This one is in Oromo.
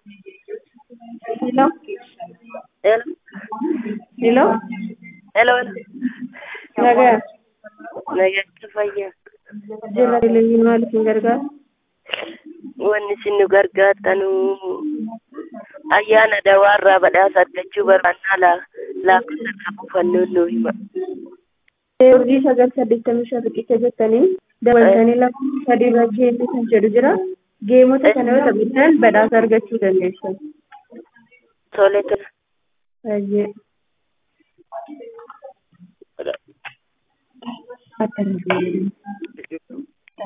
Hello? Hello. Hello? Hello. Nagaa. Nagaatti fayyaa. Jira televezyiinii maal isin gargaara? Wanni isin nu gargaartanu ayyaana dawaarraa badhaasa argachuu barbaannaa laa- lakkoofsa irraa buufannuun nu hima. Urjii sagal saddeettamii shan riqicha jettanii dabaltanii lama sadii irra geessu kan jedhu jira. Geemota kana yoo taphattan badhaasa argachuu dandeessu. Tole tole. Baay'ee. Akka hin